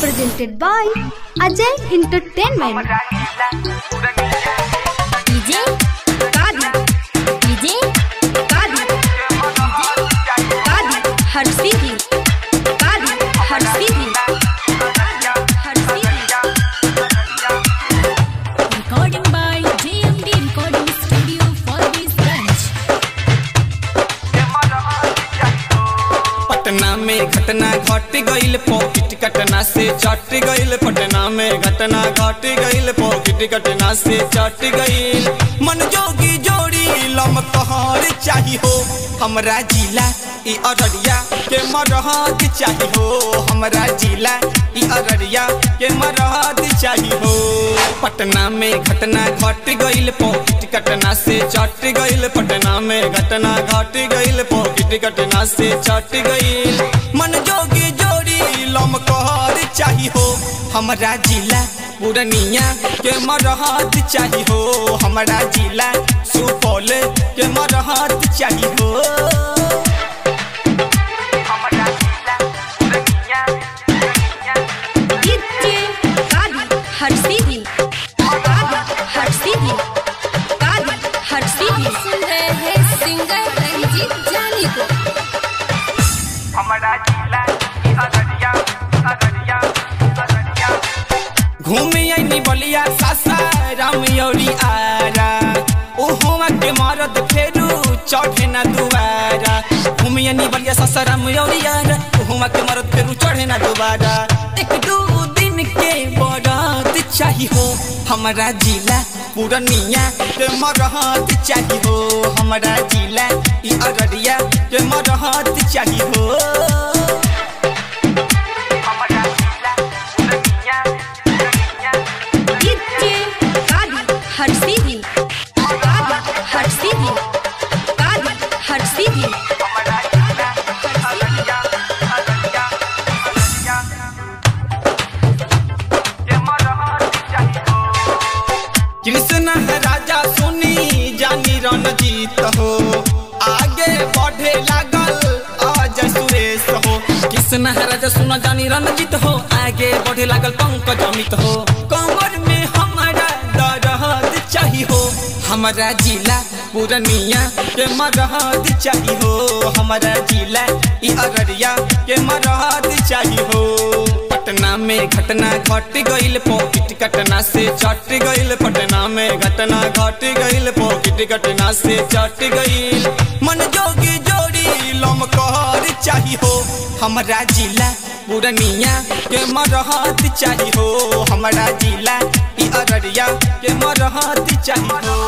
presented by Ajay Entertainment. DJ Kadi DJ Kadi Kadi Harsivi Kadi Harsivi Harsivi Recording by JMD Recording Studio for this branch Patna में घटना घट गईल pocket कटना से चट गईल पटना में घटना घट गईल पॉकेट कटना से चट गईल मन जोगी जोड़ी लम कहर चाही हो हमरा जिला ई अररिया के मरहद चाही हो हमरा जिला ई अररिया के मरहद चाही हो पटना में घटना घट गईल पॉकेट कटना से चट गईल पटना में घटना घट गईल पॉकेट कटना से चट गईल मन जोगी जोड़ी लम कहर चाही हो हमरा जिला पूर्णिया के मरहद चाही हो हमरा जिला सुपौल के मरहद चाही हो DJ Kadi Harsivi Kadi Harsivi Kadi Harsivi सुन रहे हैं सिंगर रंजीत जानी को घूमे आईनी बलिया सासा राम यौरी आरा ओहुआ के मरद फेरू चढ़े ना दुबारा घूमे आईनी बलिया सासा राम यौरी आरा ओहुआ के मरद फेरू चढ़े ना दुबारा एक दू दिन के बरात चाही हो हमारा जिला पूर्णिया के मरहत चाही हो हमारा जिला ई अररिया के मरहत चाही हो DJ Kadi Harsivi Kadi Harsivi Kadi Harsivi Krishna है राजा सुनी जानी रणजीत हो आगे बढ़े लागल अजय सुरेश हो कृष्ण है राजा सुना जानी रणजीत हो आगे बढ़े लागल पंकज अमित हो कमर में हमारा दरहद चाही हो हमारा जिला पूर्णिया के मरहद चाही हो हमारा जिला ई अररिया के मरहद चाही हो पटना में घटना घट गईल पॉकेट कटना से चट गईल पटना में घटना घट गईल पॉकेट कटना से चट गईल मन जोगी जोड़ी लम कहर चाही हो हमरा जिला पूर्णिया के मरहत चाही हो हमरा जिला ई अररिया के मरहत चाही हो